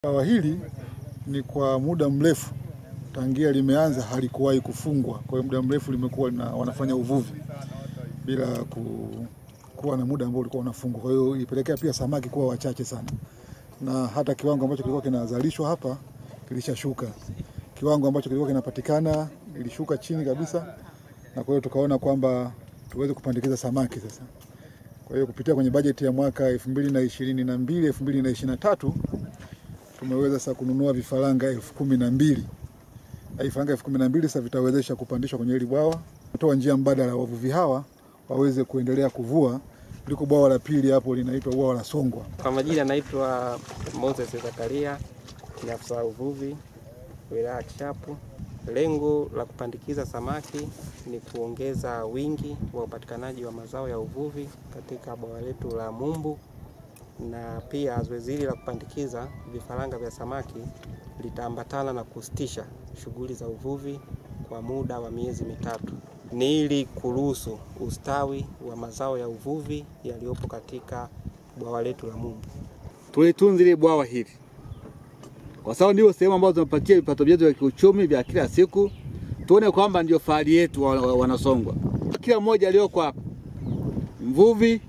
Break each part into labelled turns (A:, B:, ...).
A: Bwawa hili ni kwa muda mrefu tangia limeanza halikuwahi kufungwa. Kwa hiyo muda mrefu limekuwa na wanafanya uvuvi bila ku, kuwa na muda ambao ulikuwa unafungwa. Kwa hiyo ilipelekea pia samaki kuwa wachache sana, na hata kiwango ambacho kilikuwa kinazalishwa hapa kilishashuka. Kiwango ambacho kilikuwa kinapatikana ilishuka chini kabisa, na kwa hiyo tukaona kwamba tuweze kupandikiza samaki sasa. Kwa hiyo kupitia kwenye bajeti ya mwaka 2022 2023 tumeweza sasa kununua vifaranga elfu kumi na mbili na vifaranga elfu kumi na mbili sasa vitawezesha kupandishwa kwenye hili bwawa, kutoa njia mbadala wavuvi hawa waweze kuendelea kuvua. Liko bwawa la pili hapo linaitwa bwawa la Songwa.
B: Kwa majina naitwa Moses Zakaria, ni afisa uvuvi wilaya ya Kishapu. Lengo la kupandikiza samaki ni kuongeza wingi wa upatikanaji wa mazao ya uvuvi katika bwawa letu la Mumbu, na pia zoezi hili la kupandikiza vifaranga vya samaki litaambatana na kusitisha shughuli za uvuvi kwa muda wa miezi mitatu. Ni ili kuruhusu ustawi wa mazao ya uvuvi yaliyopo katika bwawa letu la Mumbu.
C: tulitunze ile bwawa hili kwa sababu ndio sehemu ambazo tunapatia vipato vyetu vya kiuchumi vya kila siku. Tuone kwamba ndio fahari yetu wa- wa- Wanasongwa. Kila mmoja aliyoko hapa, mvuvi,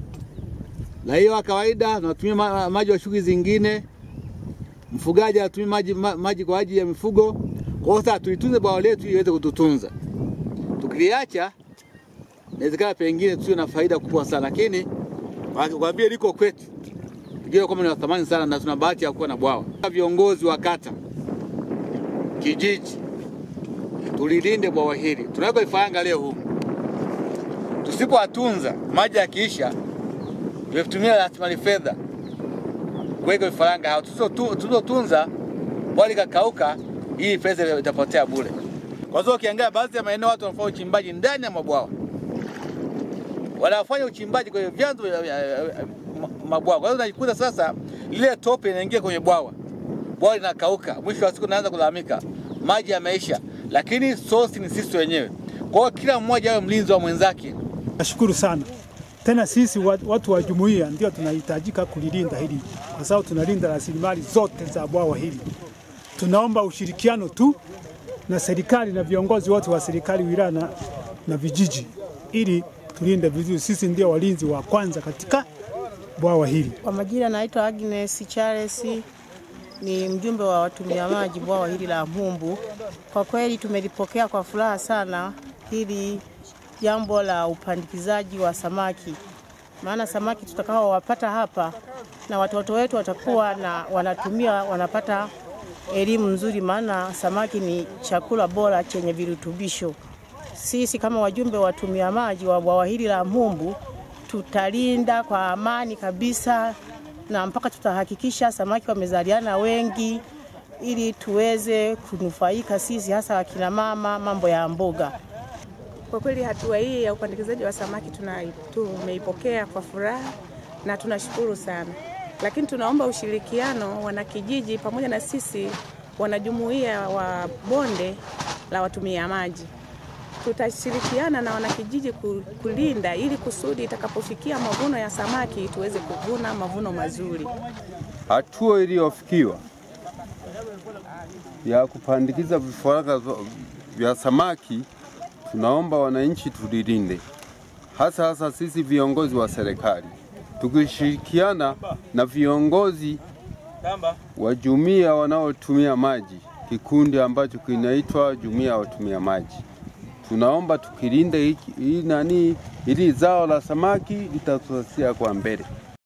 C: raia wa kawaida, tunatumia ma- maji wa shughuli zingine, mfugaji anatumia maji, ma, maji kwa ajili ya mifugo. Kwa hiyo sasa tulitunze bwawa letu ili iweze kututunza. Tukiliacha inawezekana pengine tusiwe na faida kubwa sana, lakini wakikwambia liko kwetu tujue kwamba ni wa thamani sana na tuna bahati ya kuwa na bwawa. Viongozi wa kata, kijiji, tulilinde bwawa hili. Tunaweka vifaranga leo humu, tusipowatunza maji yakiisha, tumetumia rasilimali fedha kuweka vifaranga hao. Tusipotu- Tusipotunza bwawa likakauka, hii pesa itapotea bure. Kwa hiyo ukiangalia baadhi ya maeneo watu wanafanya uchimbaji ndani ya mabwawa wanafanya uchimbaji kwenye vyanzo vya vya- vya- ma- mabwawa. Kwa hiyo unajikuta sasa lile tope inaingia kwenye bwawa, bwawa linakauka, mwisho wa siku naanza kulalamika maji yameisha, lakini sosi ni sisi wenyewe. Kwa hiyo kila mmoja awe mlinzi wa mwenzake.
D: Nashukuru sana tena, sisi wa- watu wa jumuiya ndio tunahitajika kulilinda hili, kwa sababu tunalinda rasilimali zote za bwawa hili. Tunaomba ushirikiano tu na serikali na viongozi wote wa serikali wilaya na, na vijiji, ili tulinde vizuri. Sisi ndio walinzi wa kwanza katika bwawa hili.
E: Kwa majina naitwa Agnes Charles, ni mjumbe wa watumia maji bwawa hili la Mumbu. Kwa kweli tumelipokea kwa furaha sana hili jambo la upandikizaji wa samaki, maana samaki tutakao wapata hapa na watoto wetu watakuwa na wanatumia wanapata elimu nzuri, maana samaki ni chakula bora chenye virutubisho. Sisi kama wajumbe wa watumia maji wa bwawa hili la Mumbu tutalinda kwa amani kabisa, na mpaka tutahakikisha samaki wamezaliana wengi, ili tuweze kunufaika sisi, hasa wakina mama, mambo ya mboga.
F: Kwa kweli hatua hii ya upandikizaji wa samaki tuna- tumeipokea kwa furaha na tunashukuru sana, lakini tunaomba ushirikiano wanakijiji pamoja na sisi wanajumuiya wa bonde la watumia maji. Tutashirikiana na wanakijiji ku- kulinda ili kusudi itakapofikia mavuno ya samaki tuweze kuvuna mavuno mazuri.
G: hatua iliyofikiwa ya kupandikiza vifaranga vya samaki, tunaomba wananchi tulilinde, hasa hasa sisi viongozi wa serikali tukishirikiana na viongozi wa jumuiya wanaotumia maji, kikundi ambacho kinaitwa jumuiya ya watumia maji. Tunaomba tukilinde hiki- hii nani, ili zao la samaki litatusasia kwa mbele.